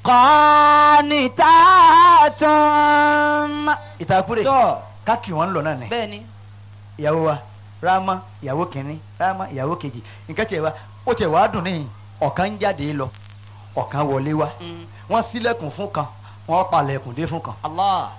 qanitatun. ìtàkùrẹ̀ tọ́ káàkiri wọn lọ náà ni bẹ́ẹ̀ ni. ìyàwó wa rámà ìyàwó kìnínní rámà ìyàwó kejì nǹkan tiẹ̀ wa ó tiẹ̀ wá dùn níyìn ọ̀kan ń jáde lọ ọ̀kan wọlé wa Mm. wọ́n ṣílẹ̀kùn fún kan wọ́n palẹ̀kùn dé fún kan Allah.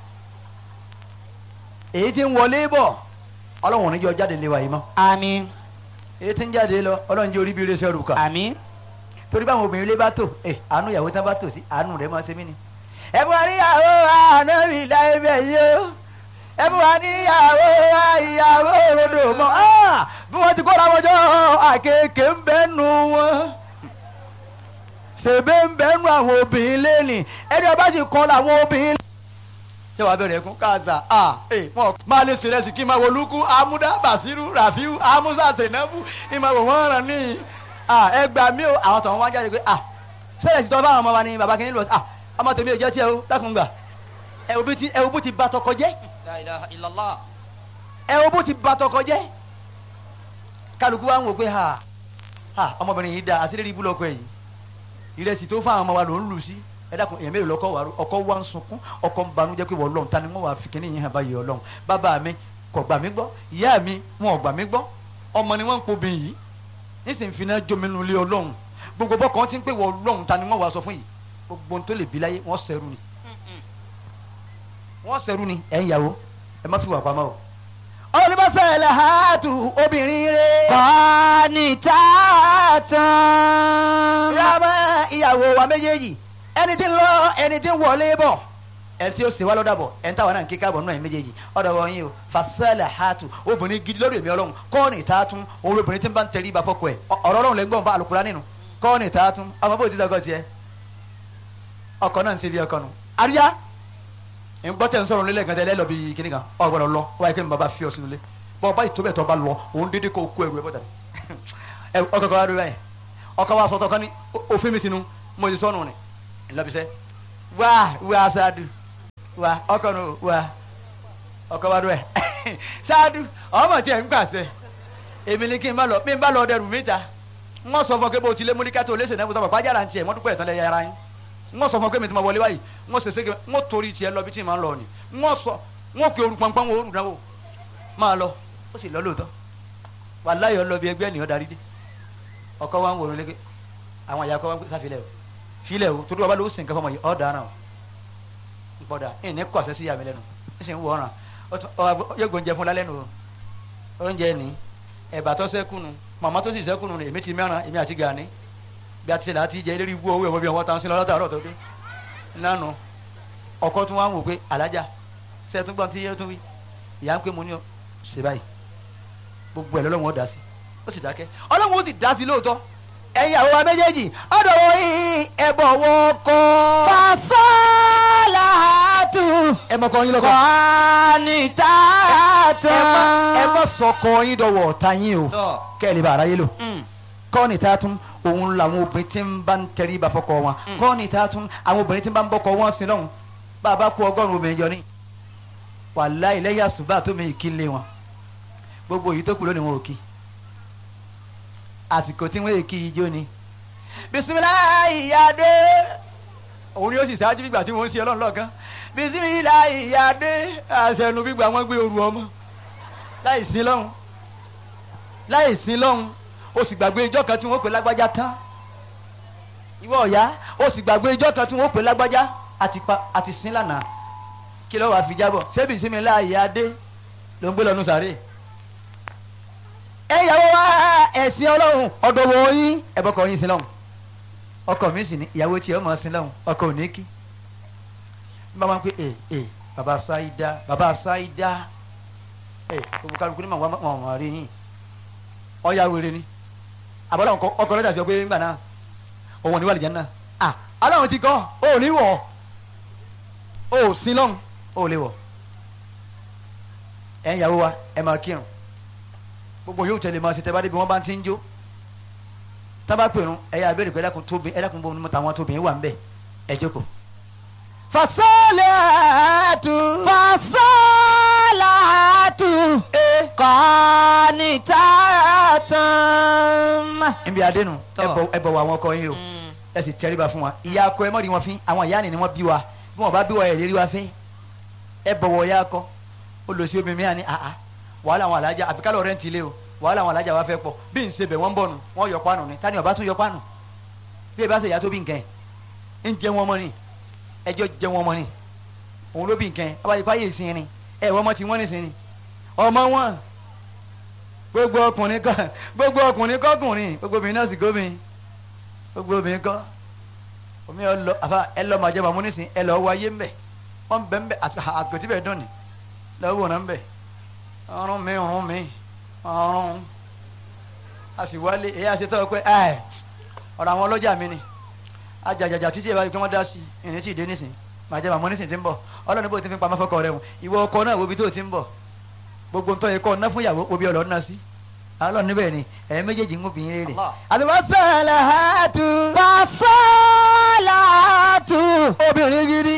èyí tí ń wọlé bọ̀ ọlọ́run níjọ́ jáde lé wa yìí mọ́ àmín èyí tí ń jáde lọ ọlọ́run jẹ́ orí bí iléeṣẹ́ rù kà àmín. torí báwọn obìnrin ilé bá tò ẹ àánú ìyàwó tán bá tò sí àánú rẹ̀ máa ṣe mí ni. ẹ bú wa níyàwó àná mi láyé bẹ́ẹ̀ yìí o ẹ bú wa níyàwó ìyàwó òrodò mọ́ Ah! bí wọ́n ti kóra wọn jọ àkekè ń bẹ́ nu wọn ṣèbé ń bẹ́ nu àwọn obìnrin lẹ́nì ẹni ọba sì kọ́ làwọn obìnrin. ṣé wàá bẹ̀rẹ̀ ẹ̀kún káàsà à ẹ̀ wọ́n máa lè ṣe rẹ́sì kí n máa wo lukú amúdá bàṣírù ràfíù amúsà sènàbù ìmọ̀ wò wọ́n ràn ní à ẹ gbà mí o àwọn tọ̀hún wá jáde pé à sẹ́yìn ti tọ́ bá àwọn ọmọ wa ní baba kìíní lọ à ọmọ tèmi ò jẹ́ tiẹ̀ o dákun gbà ẹ wo bí ti ẹ wo bó ti ba tọkọ jẹ́ la ilaha illallah. ẹ wo bó ti ba tọkọ jẹ́ kálukú wa ń wò pé ha ha ọmọbìnrin yìí da àṣírí ibú lọkọ yìí ìrẹsì tó fún àwọn ọmọ wa ló ń lù sí ẹ dákun èèyàn mélòó lọkọ wa ọkọ wa ń sunkún ọkọ ń banújẹ́ pé wọ́n lọ́hùn ta ni wọ́n wà fi kíní yìí hàn báyìí ọlọ́hùn bàbá mi kò gbà mí gbọ́ ìyá mi wọn ò gbà mí gbọ́ ọmọ ni wọ́n ń pobìn yìí nísìnyí fi náà jominu lé ọlọ́hùn gbogbo bọ́kàn ti ń pè wọ́n lọ́hùn ta ni wọ́n wà sọ fún yìí gbogbo ohun tó lè bí láyé wọ́n sẹ́rù ni wọ́n sẹ́rù ni ẹ̀ ń yàwó ẹ má fi wà pamọ́ o. ọlọ́dúnbọ̀sẹ̀ làhátù obìnrin rẹ̀. qanitatun. rámà ìyàwó wa méjèèjì ẹni tí ń lọ ẹni tí ń wọlé bọ̀ ẹni tí ó ṣe wá lọ́dà bọ̀ ẹni táwọn náà ń kíkà bọ̀ náà ẹ̀ méjèèjì ọ̀dọ̀ wọn yìí o fasẹ́lẹ̀ hàtù obìnrin gidi lórí èmi ọlọ́run kọ́ọ̀nì tààtún òun obìnrin tí ń bá ń tẹrí ibà fọ́kọ ẹ̀ ọ̀rọ̀ ọlọ́run lẹ́gbọ̀n fún alùpùpù nínú kọ́ọ̀nì tààtún ọmọ bó ti dọ́gọ́ tiẹ̀ ọkọ náà ń ṣe bí ọkọ nù àríyá ń gbọ́ tẹ̀ ń sọ̀rọ̀ nílẹ̀ gàdẹ́ lẹ́lọ́ bíi kíní kan ọ̀ gbọ́dọ̀ lọ wáyé kí ni bàbá fi ọ sínú ilé bọ́ ọba ìtòbẹ̀ tó bá lọ òun dédé kó kó ẹrù ẹ bọ́tà ẹ ọkọ kan wá dúró báyìí ọkọ wa sọtọ kan ní òfin mi sínú mo ti sọnù ni ńlọbisẹ wá wá sáádù wá ọkọ nù wá ọkọ wa dúró ẹ sáádù ọmọ tí ẹ ń gbàsẹ èmi ni kí n bá lọ bí n bá lọ dẹrù mi ta n wọ́n sọ fún ọ pé bó ti lé múlíkà tó léṣe náà mo sọ fún ọ pàjára ń tiẹ̀ wọ́n dúpẹ́ ìtàn lẹ́yà ara yín n wọ́n sọ fún ọ pé mi ti ma wọlé báyìí n wọ́n sèse n wọ́n torí tiẹ̀ lọ bí tí n máa ń lọ ni n wọ́n sọ n wọ́n pe oru pọnpọ́n wo oru náwó máa lọ ó sì lọ lóòótọ́ wàláyọ̀ lọ bí ẹgbẹ́ ènìyàn darí dé ọkọ wa ń wòrán léke àwọn àyà kọ́ wa ń pè sáfilẹ̀ o filẹ̀ o torí wa bá lọ ó sì ń kẹfọ́ ọmọ yìí ọ̀ dáná o ń pọ̀dà ẹ̀ ní kọ̀ọ̀sẹ̀ sí yàmi lẹ́nu ń sì ń wọ̀ ọ̀ràn yóò gbóúnjẹ fún lálẹ́ nu o oúnjẹ ní ẹ̀bà tó sẹ́kùnù màmá tó sì sẹ́kùnù ni èmi ti mẹ́ràn èmi àti gàní bí a ti ṣe là á ti jẹ eléré ibú owó ẹ̀wọ̀n bí wọ́n tán sí lọ́dọ̀ àárọ̀ tó dé nánu ọkọ tún wá ń wò pé alájà ṣe tún gbọ́n tí yẹ́ tún wí ìyá ń pè mú ní ọ ṣe báyìí gbogbo ẹ̀ lọ́lọ́run ó dá sí ó sì dákẹ́ ọlọ́run ó sì dá sí lóòótọ́ ẹ̀yin àwọn wa méjèèjì ọ̀dọ̀ wọ yìí ẹ̀bọ̀ wọ kọ́ fasalahatu. ẹ mọ kọ́ yín lọ́kọ́ qanitatun. ẹ mọ sọkọ yín dọ̀wọ̀ ọ̀tá yín o tọ́. kẹ́ ẹ lè bá aráyé lò Mm. kọ́ọ̀nì tá a tún òun làwọn obìnrin tí ń bá ń tẹrí ibà fọkọ wọn kọ́ọ̀nì tá a tún àwọn obìnrin tí ń bá ń bọ́kọ wọn sí lọ́hùn bá a bá kó ọgọ́rùn-ún obìnrin jọ ní wàláhì lẹ́yìn àsùbá tó mi kí lé wọn gbogbo èyí tó kù lónìí wọn ò kí àsìkò tí wọ́n èkì ijó ni bisimilayi yade òun ni ó sì ṣáájú gbígbà tí wọ́n ń ṣe ọlọ́run lọ́ọ̀kan bisimilayi yade àṣẹnu gbígbà wọn gbé oru ọmọ láì sí lọ́hùn láì sí lọ́hùn o sì gbàgbé ijọ́ kan tí wọ́n pè lágbájá tán ìwọ ọ̀yá o sì gbàgbé ijọ́ kan tí wọ́n pè lágbájá àti pa àti sin lánàá kí ló wàá fi jábọ̀ ṣebí ìsinmi láàyè adé ló ń gbé lọ́nu sàré. ẹ yàwó wa ẹ̀sìn ọlọ́run ọ̀dọ̀ wọ̀ yín ẹ̀bọ̀kọ̀ yín sin lọ́hùn ọkọ mi sì ní ìyàwó tiẹ̀ ọmọ sin lọ́hùn ọkọ ò ní kí bí wọ́n máa ń pè é é bàbá sáídá bàbá sáídá ẹ̀ gbogbo kálukú ní màwọn ọmọ rí yín ọ̀ya wèrè ni àbọ̀dọ̀ ọkọ̀ lọ́jà sọ pé ńgbà náà òun ò ní wà lìjẹ́ náà à aláwọn ti kọ́ ò ní wọ̀ ò sí lọ́hùn ò lè wọ̀ ẹ̀ ń yàwó wa ẹ̀ máa kírun gbogbo yóò tẹ̀lé máa ṣe tẹ́ bá débi wọ́n bá ti ń jó tá bá pèrún ẹ̀ yà abẹ́rẹ́ pé ẹ̀dàkùn tóbi ẹ̀dàkùn bọ́ ní tàwọn tóbi wà ń bẹ̀ ẹ̀ jókòó. fasalahatu. fasalahatu. qanitatun. níbi adénu Tọ́. ẹ bọ̀ wọ àwọn ọkọ yín o Mm. ẹ sì tẹríba fún wa ìyá akọ ẹ mọ̀ rí wọn fín àwọn ìyá ni ni wọ́n bí wa bí wọ́n bá bí wa ẹ̀ lérí wa fín ẹ bọ̀wọ̀ ìyá akọ ó lọ sí obìnrin mìíràn ní àhá wàhálà àwọn alájà àfikálọ̀ rẹ̀ ń tilé o wàhálà àwọn alájà wa fẹ́ pọ̀ bí n ṣe bẹ̀ wọ́n ń bọ̀ nù wọ́n yọ pánù ni tani ọba tún yọ pánù bí ẹ bá ṣe ìyá tó bí nǹkan ẹ̀ ń jẹ wọn mọ́ ni ẹjọ́ jẹ wọn mọ́ ni òun ló bí nǹkan ẹ̀ abáyé fáyé ìsìn ni ẹ̀ wọ́n mọ́ ti wọ́n nìsín ni ọmọ wọn gbogbo ọkùnrin kọ gbogbo ọkùnrin kọkùnrin gbogbo obìnrin náà sì gómìn gbogbo obìnrin kọ omi ẹ lọ àfa ẹ lọ màjẹ màmú nísìn ẹ lọ wáyé ńbẹ wọn bẹ ńbẹ àgbẹtí bẹ dùn ní lọ́wọ́ náà ńbẹ ọrùn mi ọrùn mi ọrùn a sì wálé èyí àṣetọ́ pé ẹ ọ̀rọ̀ àwọn ọlọ́jà mi ni ajàjàjà títí ìbáraẹni pé wọ́n dá sí ìrìn tí ì dé nísìn màjẹ màmú nísìn ti ń bọ̀ ọlọ́run bó ti fi pamọ́ fọkọ rẹ wọn ìwọ ọkọ náà wo ibi tó ti ń bọ̀ gbogbo ntọ́ yẹ kọ́ ọ̀nà fún ìyàwó obi ọ̀lọ́ ọ̀nà sí alọ́ níbẹ̀ ni ẹ̀yin méjèèjì ń gbìn rere. Àdìbọ́sẹ̀lẹ̀hátù. Fàṣọ́làtù. obìnrin gidi.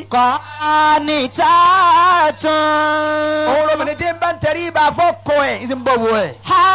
Kọ́nìtàtún. òun lóbìnrin tí ń bá ń tẹrí ibà fọ́kọ ẹ̀ ń sì ń bọ̀ wọ ẹ̀.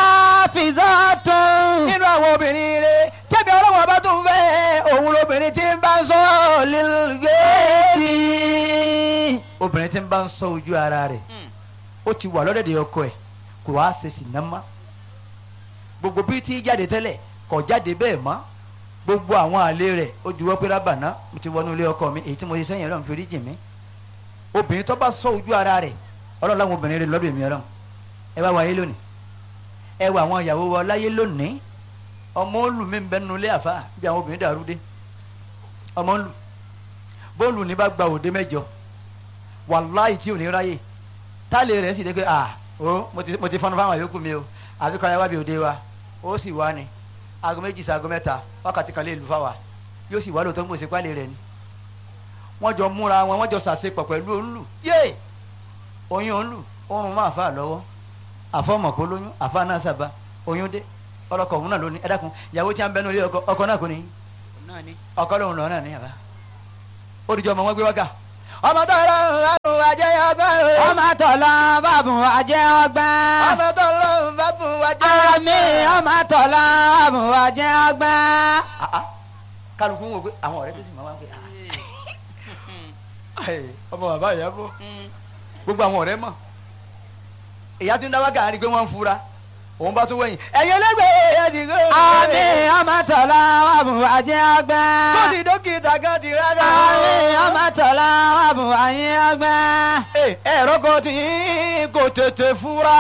Hafizatun. nínú àwọn obìnrin rere tẹ́bi ọlọ́wọ́ bá tún fẹ́ òun lóbìnrin tí ń bá ń sọ lílgẹ́bí. obìnrin tí ń bá ń sọ ojú ara rẹ̀ ó ti wà lọ́dẹ̀dẹ̀ ọkọ ẹ̀ kò wá ṣe sì ná mọ́ gbogbo bí tí jáde tẹ́lẹ̀ kò jáde bẹ́ẹ̀ mọ́ gbogbo àwọn àlè rẹ̀ ó juwọ́ pé rábàná mo ti wọnú ilé ọkọ mi èyí tí mo ṣe sẹ́yìn ọlọ́run fi rí jì mí obìnrin tó bá sọ ojú ara rẹ̀ ọlọ́run láwọn obìnrin rẹ̀ lọ́dọ̀ èmi ọlọ́run ẹ wá wáyé lónìí ẹ wá àwọn ìyàwó wa láyé lónìí ọmọ olù mi ń bẹ nínú ilé àfa bí àwọn obìnrin dàrú dé ọmọ olù bóòlù ní bá gba òde mẹ́jọ wàláì tí ò ní ráyè táàlì rẹ̀ sì dé pé à ó mo ti mo ti fọnú fáwọn yòókù mi o àfi kọ́ ẹ wá bí òde wa ó sì wá ni aago méjì sí aago mẹ́ta wákàtí kan lè lù fáwa yóò sì wá lóòótọ́ ń gbèsè pálí rẹ̀ ni wọ́n jọ múra wọn wọ́n jọ sàṣepọ̀ pẹ̀lú òǹlù yé oyún òǹlù oorun máa fà lọ́wọ́ àfọmọ̀kó lóyún àfa náà sábà oyún dé ọlọkọ òun náà lóní ẹ dákun ìyàwó tí a ń bẹnu ilé ọkọ ọkọ náà kò ní ọkọ lòun lọ náà ní àbá ó dìjọ ọmọ wọn gbé wákà ọmọ tó lọ ń ajẹ́ ọgbẹ́ o. Ọmọ tọ̀lọ́ bàbùn àjẹ́ ọgbẹ́. ọmọ tó lọ ń bá fún wa jẹ́ Àmì ọmọ tọ̀lọ́ bàbùn àjẹ́ ọgbẹ́. Ah, ah. kálukú ń wò pé àwọn ọ̀rẹ́ tó sì máa wá pé ah. Ẹ, ọmọ bàbá ìyá bọ̀ gbogbo àwọn ọ̀rẹ́ mọ̀ ìyá tí ń dáwọ́ gàrí pé wọ́n ń fura òun bá tún wẹ̀yìn ẹ̀yin ẹlẹ́gbẹ̀ẹ́ ẹ̀yẹ ti gbé Àmì ọmọ tọ̀lọ́ bàbùn àjẹ́ ọgbẹ́. tó ti dókítà kan ti rárá. Àmì ọmọ tọ̀lọ́ bàbùn àjẹ́ ọgbẹ́. ẹ̀rọ kan tí kò tètè fura.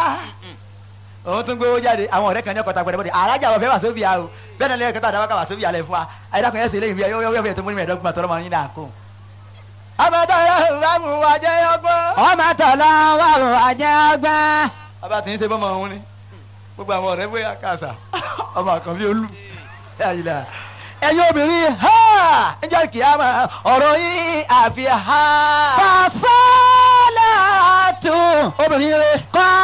òun tún gbé owó jáde àwọn ọ̀rẹ́ kan ní ọkọ̀ tagbẹ̀rẹ̀ bọ́dẹ̀ alájà wọ̀ fẹ́ wà sóbì àrò bẹ́ẹ̀ náà lẹ́yìn kẹta àdáwọ́ ká wà sóbì àlẹ́ fún wa ayédàkùn yẹn sì lẹ́yìn bíi yọ́yọ́ fẹ́ tó múni mẹ́ẹ̀ẹ́dọ́gbọ̀n tọ́lọ́ máa ń yín náà kó. àmọ́tọ́ yẹn ń mú wa jẹ́ ọgbọ́n. Ọmọ tọ̀lọ́ bàbùn àjẹ́ ọgbẹ́. bàbá tí ń ṣe bọ́mọ òun ni gbogbo àwọn ọ̀rẹ́ bóyá kàṣà ọmọ àkànbí olú ẹ̀yin obìnrin ha ẹjọ́ kìámà ọ̀rọ̀ yín àfi ha Fàṣọ́làtù. obìnrin rẹ. Kọ́